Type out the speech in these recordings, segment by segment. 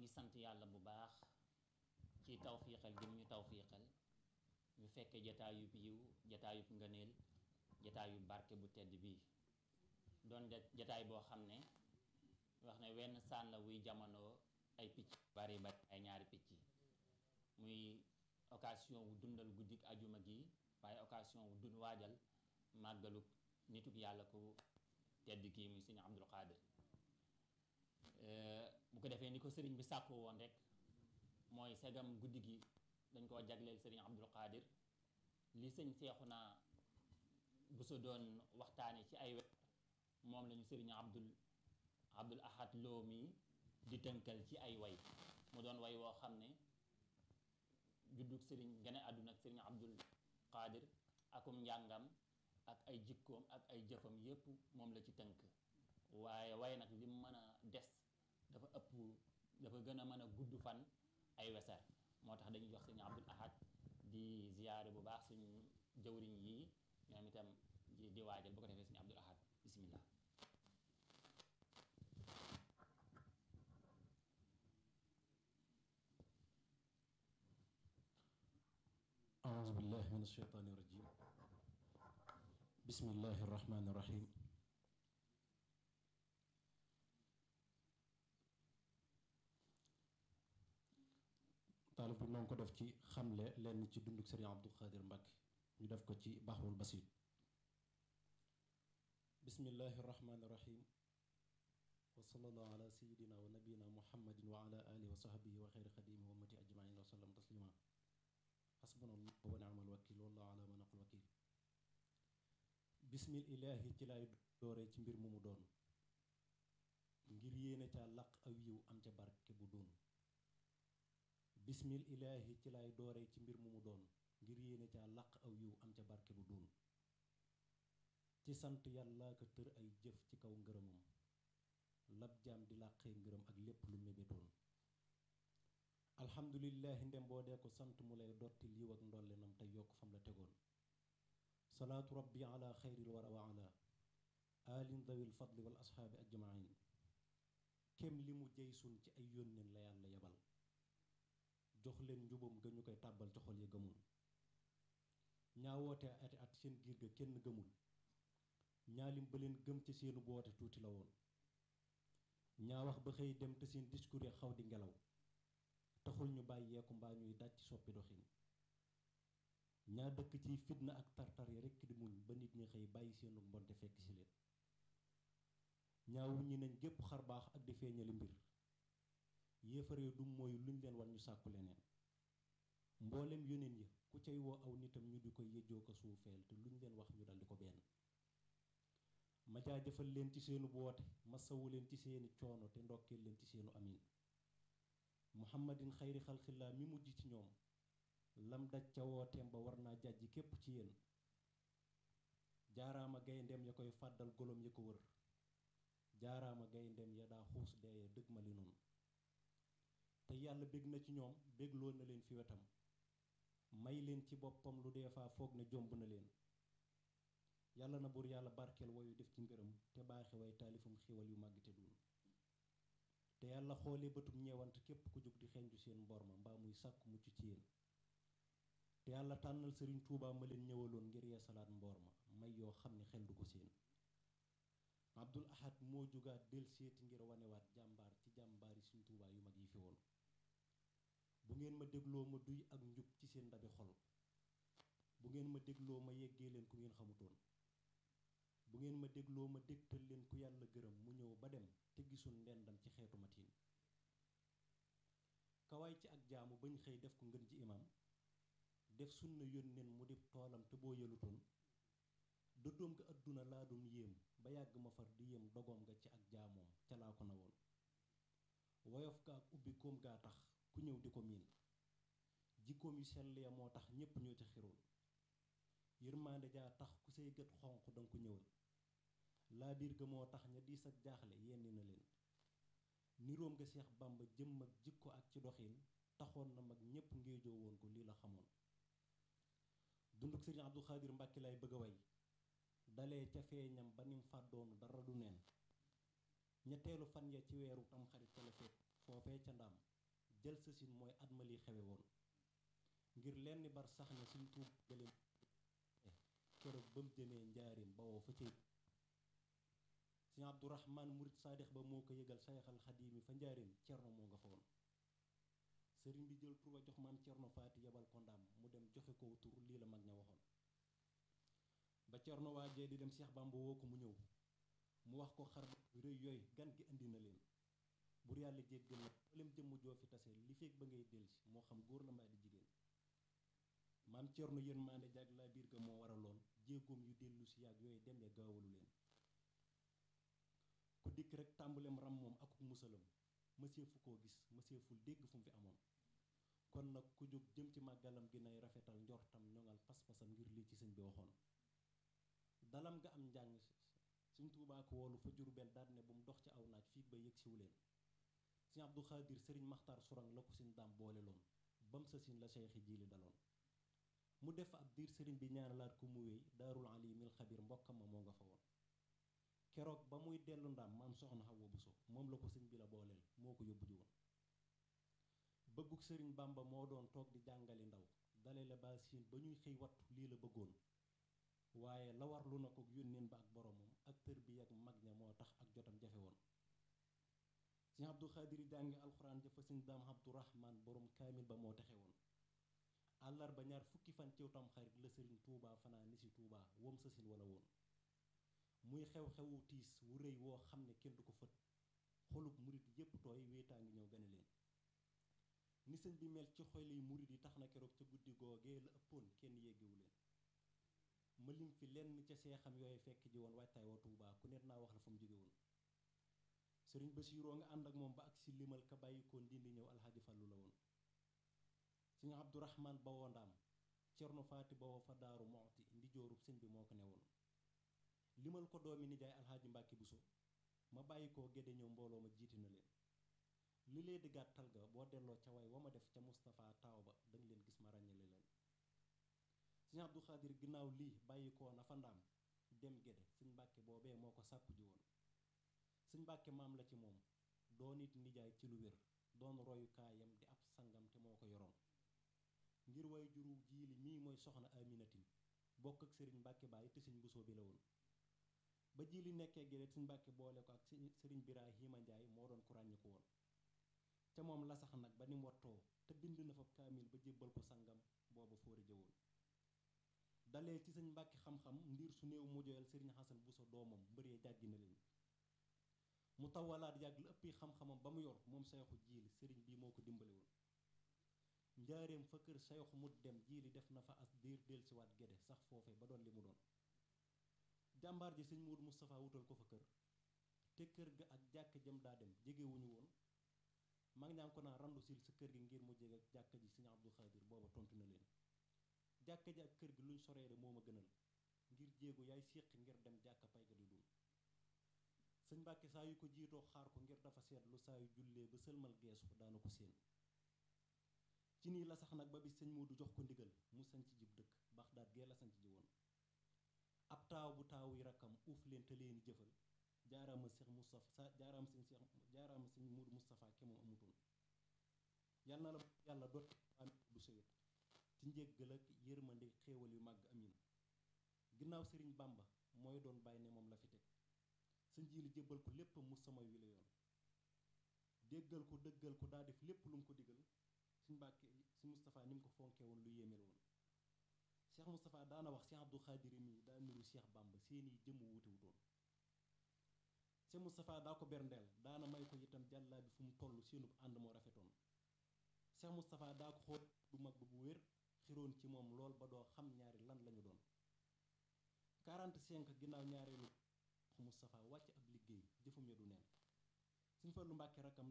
ngi sant yàlla bu baax ci tawfiixal gi mu ñu tawfiixal ñu fekkee jataayub yiw jataayub ngëneel jataayub barke bu tedd bii doon jataay boo xam ne wax ne wenn sànn la wuy jamono ay picc bari bari ay ñaari picc muy occasion wu dundal guddik ajuma gi waaye occasion wu dund waajal màggalu nituk yàlla ku tedd kii muy sëñ Abdul Xaadir bu ko defee ni ko sëriñ bi sàkku woon rek mooy segam guddi gi dañ koo jagleel sëriñ Abdul Xaadir li sëñ Seexuna bu sa doon waxtaane ci ay weer moom lañu sëriñ Abdul Abdul Ahad Lo mi di tënkal ci ay way mu doon way woo xam ne juddug sëriñ gane àdduna ak sëriñ Abdul Xaadir akum njàngam ak ay jikkoom ak ay jëfam yépp moom la ci tënk waaye waaye nag lim mën a des dafa ëpp dafa gën a mën a gudd fan ay weser moo tax dañuy jox sëñ Abdul Ahad di ziyaare bu baax suñu jëwriñ yi ñoom itam di waajal bu ko defee sëñ Abdul Ahad bismillah أعوذ بالله من الشيطان الرجيم بسم الله الرحمن الرحيم taalib bi noonu ko def ci xamle lenn ci dunduk Sëriñ Abdul Xaadir Mbàkke ñu def ko ci Baxrul Basit bismillahi rahmaani rahim wa sallallahu ala sayidina wa nabiyina muhammadin wa ala alihi wa sahbihi wa xeyri xadimi wa ummati ajmain wa sallam taslima xasbuna allah wa ni'mal wakil wallahu ala ma naqul wakil bismil ilaahi ci lay dooree ci mbir mu mu doon ngir yéene ca laq aw yiw am ca barke bu doon bismil ilaahi ci lay dooree ci mbir mu mu doon ngir yéene ca laq aw yiw am ca barke bu doon ci sant yàlla ko tër ay jëf ci kaw ngërëmam lab jaam di làqee ngërëm ak lépp lu mébétoon alhamdulillahi ndem boo dee ko sant mu lay dottil yiw ak ndollenam te yokk fam la tegoon salaatu rabbi ala xayril wara wa ala alin dawil fadli wal asxaabi ajmain kem li mu jey sun ci ay yónneen la yàlla yebal jox leen njubam ga ñu koy tàbbal ci xol yi gëmul ñaa woote ati at seen giir ga kenn gëmul ñaalim ba leen gëm ci seenu boote tuuti la woon ñaa wax ba xëy dem te seen discours ya xaw di ngelaw taxul ñu bàyyeeku mbaa ñuy daj ci soppi doxin ñaa dëkk ci fitna ak tartar yi rekk di muñ ba nit ñi xëy bàyyi seenu mbonte fekk si leen ñaa wuññi nañ gépp xar baax ak di feeñali mbir yéefaree du mooy luñ leen war ñu sàkku leneen mboolem yoneen ya ku cay woo aw nitam ñu di ko yëjjoo ko suufeel te luñ leen wax ñu daldi ko benn ma jaajëfal leen ci seenu woote ma sawu leen ci seeni coono te ndokkeel leen ci seenu amin muhammadin xayri xalxillaa mi mujj ci ñoom lam daj ca wooteem ba war naa jàjji képp ci yéen jaaraama gayndeem ya koy fàddal golom ya ko wër jaaraama gayndeem ya daa xuus deeye dëgg ma li noonu te yàlla bég na ci ñoom bégloo na leen fi wetam may leen ci boppam lu dee faa foog ne jomb na leen yàlla na buur yàlla barkeel woyu def ci ngërëm te baaxe way taalifam xiwal yu màgg te duun te yàlla xoolee bëtum ñeewant képp ku jóg di xeeñju seen mbor ma mbaa muy sàkku mucc ci yéen te yàlla tànnal sëriñ tuubaa ma leen ñëwaloon ngir yeesalaat mboor ma may yoo xam ne xel du ko seen abdul ahad moo jugaat del seeti ngir wanewaat jàmbaar ci jàmbaari suñ tuubaa yu mag yi fi woon bu ngeen ma dégloo ma duy ak njub ci seen ndabi xol bu ngeen ma dégloo ma yeggee leen ku ngeen xamutoon bu ngeen ma dégloo ma dégtal leen ku yàlla gërëm mu ñëw ba dem te gisul ndendam ci xeetu matin kawaay ci ak jaamu bañ xëy def ko ngën ji imam def sunna yónneen mu dib toolam te boo yëlutoon dëddoom nga àdduna laa doon yéem ba yàgg ma far di yéem dogoom nga ci ak jaamoom ca laa ko na woon woyof ga ak ubbi koom gaa tax ku ñëw di ko miin jikkoom yu sell ya moo tax ñépp ñoo ca xiroon yërmaande jaa tax ku say gët xonq danga ko ñëwal laa biir ga moo tax ña diis ak jaaxle yenni na leen niroom nga seex bàmba jëm ak jikko ak ci doxin taxoon na mag ñépp ngéejoo woon ko lii la xamoon dunduk sëriñ Abdul Xaadir Mbàkke lay bëgg a way dalee ca feeñam ba nim fàddoonu dara du neen ñetteelu fan ya ci weeru tam xarit ca la feet foofee ca ndaam jël sa sin mooy at ma lii xewe woon ngir lenn bar sax ne suñ tuub galeen keroog ba mu jëmee njaarim ba woo fa cëy sëñ abdourahman murit saadix ba moo ko yëgal sayxal xadiimi fa njaarim cerno moo nga fa woon sëriñ bi jël tur ba jox maam cerno faati yebal ko ndaam mu dem joxe ko tur lii la mag ña waxoon ba cerno waajee di dem seex bamba woo ko mu ñëw mu wax ko xar rëy yooyu gan gi indi na leen bur yàlla jéggal na mboolem jëmm joo fi tase li feeg ba ngay delsi moo xam góor la mbaa di jigéen maam cerno yéen maande jag laa biir ga moo waraloon jéegoom yu dellu si yàgg yooyu dem ya gaawalu leen ku dikk rek tàmbalem ram moom akuk musalam mësee fu koo gis mësee ful dégg fu mu fi amoon kon nag ku jóg jëm ci màggalam gi nay rafetal njortam ñoŋal pas-pasam ngir lii ci sëñ bi waxoon dalam nga am njàng suñ tuubaa ko woolu fa jurbel daal ne bu mu dox ci aw naaj fii ba yëg siwu leen sëñ abdu xaadir sëriñ maxtaar surang la ko sëñ daam boole loon bam sa sin la seyxi jiili daloon mu def ab diir sëriñ bi ñaanalaat ko mu wéy daarul alimil xabir mbokkam ma moo nga fa woon keroog ba muy dellu ndaam maam soxna Xawa Buso moom la ko sëñ bi la booleel moo ko yóbbu ji woon bëgguk sëriñ bamba moo doon toog di jàngali ndaw dale la ba siin ba ñuy xëy wattu lii la bëggoon waaye la war lu na ko yónneen ba ak boromam ak tër bi ak mag ña moo tax ak jotam jafe woon sëñ abdu xaadir jàngi alxuraan jafa sëñ daam abdurahman borom kaamil ba moo texe woon àllarba ñaar fukki fan ciw tam xarit la sëriñ tuubaa fanaa ni si tuubaa wom sa sin wala woon muy xew-xewu tiis wu rëy woo xam ne kenn du ko fët xolub murit yépp tooy wéetaa ngi ñëw gane leen ni sëñ bi mel ci xol yi murit yi tax na keroog ca guddi googee la ëppoon kenn yéggewu leen ma lim fi lenn ca seexam yooyu fekk ji woon waajtaay wa tuubaa ku net naa wax la fa mu jóge woon sëriñ Basiiroo nga ànd ak moom ba ak si limal ka bàyyi ko ndindi ñëw alxaaji Fallu la woon sëñ Abdourahman ba woo ndaam cerno faati ba woo fa daaru moxti ndi joorub sëñ bi moo ko ne woon limal ko doomi nijaay alxaaji mbàkki buso ma bàyyi koo gédde ñëw mbooloo ma jiiti na leen li lee di gàttal ga boo delloo ca way wa ma def ca Moustapha taaw ba danga leen gis ma ràññale leen sëñ Abdou Xaadir ginnaaw lii bàyyi koo na fa ndaam dem gédde sëñ mbàkke boobee moo ko sàkku ji woon sëñ mbàkke maam la ci moom doon it nijaay ci lu wér doon royukaayam di ab sangam te moo ko yoroon ngir way juru jiili mii mooy soxna aminatin bokk ak sëriñ mbàkke baay te sëñ busoo bi la woon ba jiili nekkee gédé sëñ mbàkke boole ko ak sëriñ Birahima Njaay moo doon ku ràññiku woon te moom la sax nag ba ni mu wattoo te bind na fa kaamil ba jébbal ko sangam booba fóori jëwoon dalee ci sëñ mbàkke xam-xam ndiir su néew mu joyal sëriñ xasan buso doomam mbëree jàggi na leen mu tawalaat yàgg la ëppi xam-xamam ba mu yor moom sayxu jiili sëriñ bii moo ko dimbale woon njaareem fa kër sayxu mut dem jiili def na fa as diir delsiwaat gédé sax foofe ba doon li mu doon jàmbaar ji sëñ Muudu Moustapha wutal ko fa kër te kër ga ak jàkk jëm daa dem jegewuñu woon mag ñaa ngi ko naan randu sil sa kër gi ngir mu jege ak jàkk ji sëñ Abdou Xaadir booba tontu na leen jàkk ji ak kër gi luñ soree de moo ma gënal ngir jéego yaay séq ngir dem jàkk pay ga di dul sëñ Mbàkke saa yu ko jiitoo xaar ko ngir dafa seetlu saa yu jullee ba sëlmal geesu daana ko séen ci nii la sax nag ba bi sëñ Muudu jox ko ndigal mu sanc jib dëkk Baxdaad gee la sanc ji woon ab taaw bu taaw yi rakkam uuf leen te leen jëfal jaaraama Seex Moustapha jaaraama sëñ Seex jaaraama sëñ Muudu Moustapha ke moom amutoon yal na la yàlla doot bu sëwét ci njéggal ak yërmande xéewal yu màgg amin ginnaaw sëriñ Bàmba mooy doon bàyyi ne moom la fi teg sa njiili jébbal ko lépp mu sama wi la yoon déggal ko dëggal ko daa def lépp lu mu ko digal suñ Mbàkke si Moustapha ni mu ko fonkee woon lu yéeme la woon Cheikh Moustapha daana wax Cheikh Abdou Khadir mii daa nuru Cheikh Bamba seeni jëmm wuute wutoon Cheikh Moustapha daa ko berndeel daana may ko itam jàllaa bi fu mu toll seenub ànd moo rafetoon Cheikh Moustapha daa ko xool bu mag ba bu wér xiroon ci moom lool ba doo xam ñaari lan lañu doon 45 ginnaaw ñaareelu Moustapha wàcc ab liggéey jëfam ya du neen suñ fa lu Mbàkke rakkam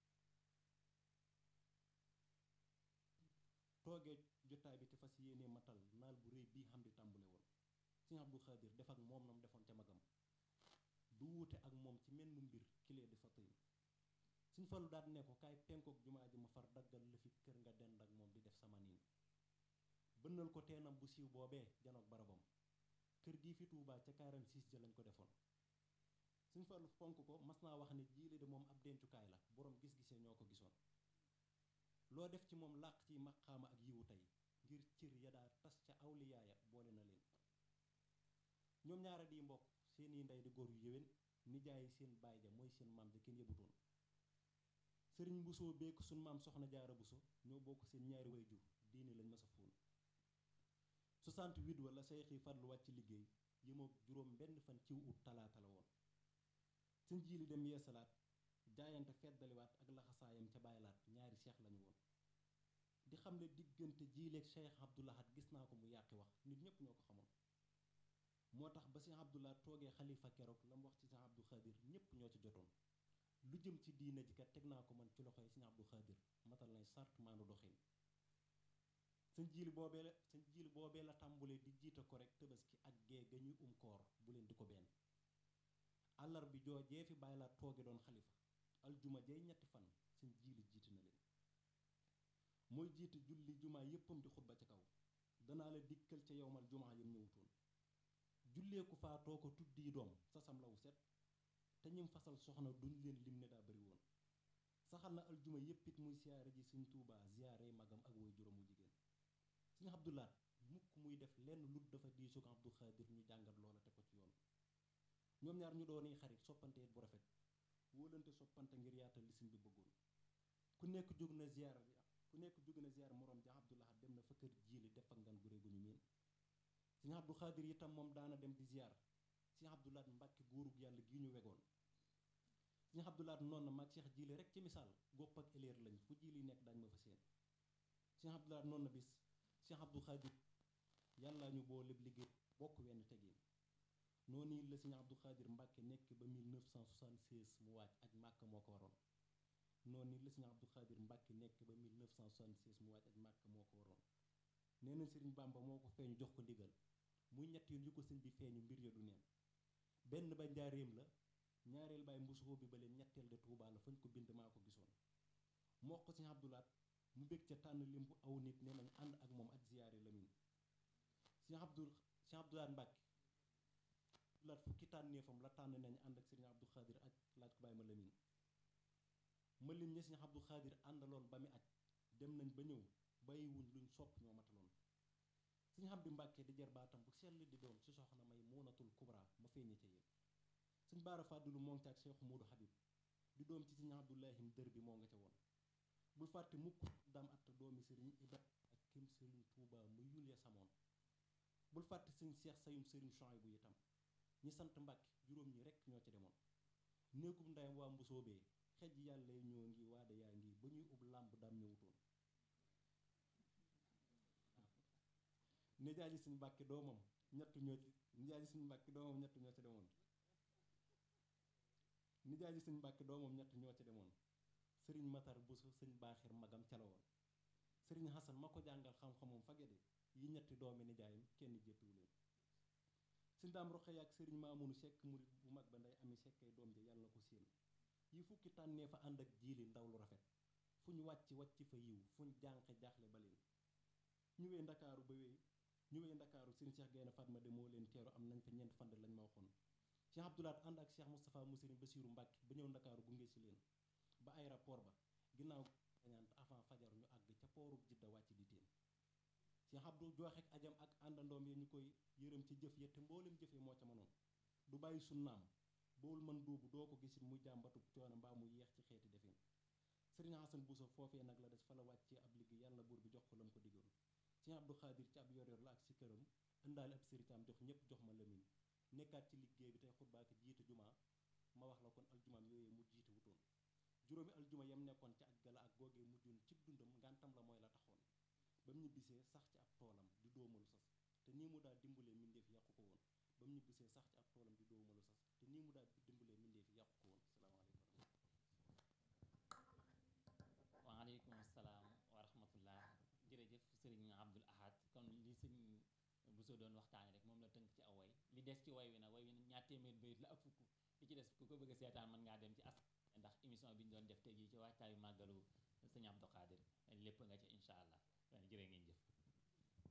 toogee jotaay bi te fas yéenee matal naal bu rëy bii xam di tàmbule woon sëñ Abdou Khadir def ak moom nam defoon ca magam du wuute ak moom ci menn mbir kilee di fa tëy suñ fallu daat ne ko kaay penkook jumaa ji ma far daggal la fi kër nga dend ak moom di def sama niin bënnal ko teenam bu siiw boobee janoog barabam kër gii fi Tuubaa ca 46 ja lañ ko defoon suñ fallu fonk ko mas naa wax ne jiile de moom ab dencukaay la boroom gis-gisee ñoo ko gisoon loo def ci moom làq ci maqaama ak yiwu tey ngir cër ya daa tas ca awliyaaya boole na leen ñoom ñaara di mbokk seeni ndey di góor yu yéwén nijaayi seen baay ja mooy seen maam ja kenn yëbutoon sëriñ busoo beek suñ maam soxna jaara buso ñoo bokk seen ñaari way jur diine lañ masa fóon 68 wala seexi fadlu wàcc liggéey yëmoog juróom benn fan ciw ut talaata la woon sëñ jiili dem yeesalaat jaayante feddaliwaat ak laxasaayam ca bàyyilaat ñaari seex lañu woon di xam ne diggante jiileeg Cheikh Abdoulahat gis naa ko mu yàqi wax nit ñépp ñoo ko xamoon moo tax ba Cheikh Abdoulahat toogee xalifa keroog la mu wax ci Cheikh Abdou Khadir ñépp ñoo ci jotoon lu jëm ci diina ji kat teg naa ko man ci loxoy Cheikh Abdou Khadir matal nay sart maanu doxin sëñ jiili boobee la sëñ jiili boobee la tàmbulee di jiite ko rek tëbaski ak gee ga ñuy um koor bu leen di ko benn àllar bi joojee fi bàyyi laa tooge doon xalifa aljuma jay ñetti fan sëñ jiili jiite na leen mooy jiite julli jumaa yéppam di xutba ca kaw danaa la dikkal ca yowmal jumaa yam ñëwutoon jullee ku faatoo ko tuddi doom sasam lawu set te ñim fasal soxna duñ leen lim ne daa bari woon saxal na aljuma yépp it muy siyaare ji sëñ tuubaa ziyaare magam ak way juróomu jigéen sëñ abdulaat mukk muy def lenn lut dafa diisu ko abdu xaadir ñu jàngat loola te ko ci yoon ñoom ñaar ñu dooni xarit soppante it bu rafet wóolante soppante ngir yaatal li sëñ bi bëggoon ku nekk jóg na ziyaar ku nekk jóg na ziyaar moroom ja abdulahat dem na fa kër jiili def ak ngan gu réegu ñu miin sëñ abdu xaadir itam moom daana dem di ziyaar sëñ abdulaat mbàkke góorug yàlla gi ñu wegoon sëñ abdulaat noonu na maag cheikh jiili rek ci misaal gopp ak éleer lañ fu jiili nekk daañ ma fa seen sëñ abdulaat noonu na bis cheikh abdu xaadir yàlla ñu boo lépp liggéey bokk wenn tegin noonu la sëñ abdu xaadir mbàkke nekk ba 1976 mu waaj aj màkk moo ko waroon noonu la sëñ abdu xaadir mbàkke nekk ba 1976 mu waaj aj màkk moo ko waroon nee na sëriñ bàmba moo ko feeñu jox ko ndigal muy ñett yoon yu ko sëñ bi feeñu mbir ya du neen benn ba njaaréem la ñaareel baay mbusoo bi ba leen ñetteel de tuubaa la fañ ko bind maa ko gisoon moo ko sëñ abdulaat mu bég ca tànn lim bu aw nit nee nañ ànd ak moom aj ziyaare lamin sëñ abdul sëñ abdulaat mbàkke laat fukki tànneefam la tànn nañ ànd ak sëriñ abdu xaadir aj laaj ko bàyyi ma lamin ma lim ña sëriñ abdu xaadir àndaloon ba mi aj dem nañ ba ñëw bàyyiwuñ luñ sopp ñoo mataloon sëriñ Abdu Mbàkke di jar baatam bu sell di doom ci soxna may muunatul kubra ma feeñe ca yéen sëñ baara fàddulu moo ngi ca ak seexu moodu xabib di doom ci sëriñ abdullahim dër bi moo nga ca woon bul fàtte mukk dam atta doomi sëriñ ibra ak kim sëriñ tuuba mu yul ya samoon bul fàtte sëñ seex sayum sëriñ Chouaïb bu itam ñi sant mbàkke juróom ñi rekk ñoo ca demoon néegum ndayam waa mbusóobee xej yàlla ñoo ngi waade yaa ngi ba ñuy ub làmb daam ñëwutoon nijaay ji suñu mbàkke doomam ñett ñoo ci nijaay ji suñu mbàkke doomam ñett ñoo ca demoon nijaay ji suñu mbàkke doomam ñett ñoo ca demoon sëriñ matar busu sëñ baaxir magam ca la woon sëriñ xasan ma ko jàngal xam-xamam fagede yi ñetti doomi nijaayam kenn jéppiwu leen sëñ daam roqee ak sëriñ maamunu sekk murit bu mag ba nday ami sekkay doom ja yàlla na ko séen yi fukki tànnee fa ànd ak jiili ndaw lu rafet fu ñu wàcc wàcc fa yiw fu ñu jànqe jaaxle ba leen ñu wee ndakaaru ba wee ñu wee ndakaaru sëriñ Cheikh Gaynde Fatma de moo leen teeru am nañ fa ñeent fand lañ ma waxoon Cheikh Abdoulaat ànd ak Cheikh Moustapha mu sëriñ Basiiru Mbàkke ba ñëw ndakaaru gunge si leen ba aéroport ba ginnaaw gañant avant fajar ñu àgg ca poorub jidda wàcc di teen Cheikh Abdou jooxek ajam ak àndandoom yi ñu koy yërëm ci jëf ya te mboolem jëf ya moo ca mënoon du bàyyi sunnaam boolu man duubu doo ko gisit muy jàmbatub coono mbaa mu yeex ci xeeti defin sëriñ Hasan Buso foofee nag la des fa la wàccee ab liggéey yàlla buur bi jox ko lam ko diggoon sëriñ Abdu Xaadir ci ab yor yor la ak si këram indaale ab sëritam jox ñépp jox ma lamin nekkaat ci liggéey bi tey xutbaaki jiite jumaa ma wax la kon aljumaam yooyee mu jiite wutoon juróomi aljuma yam nekkoon ca aj gala ak googee mujjoon cib dundam ngantam la mooy la taxoon ba mu ñibbisee sax ci ab toolam di doomalu sas te nii mu daa dimbalee mbindeef yàqu ko woon ba mu ñibbisee sax ci ab toolam di doomalu sas te nii mu daa dimbalee mbindeef yàqu ko woon salaamaaleykum waaleykum salaam wa rahmatullah jërëjëf sëriñ Abdul Ahad kon li sëñ Bousso doon waxtaane rek moom la tënk ci aw way li des ci way wi nag way wi ñaar téeméer bayit la ak fukk li ci des ku ko bëgg a seetaan mën ngaa dem ci as ndax émission bi ñu doon def tey jii ci waajtaayu màggalu sëñ Abdou Khadir lépp nga ci incha allah jërë ngeen jëf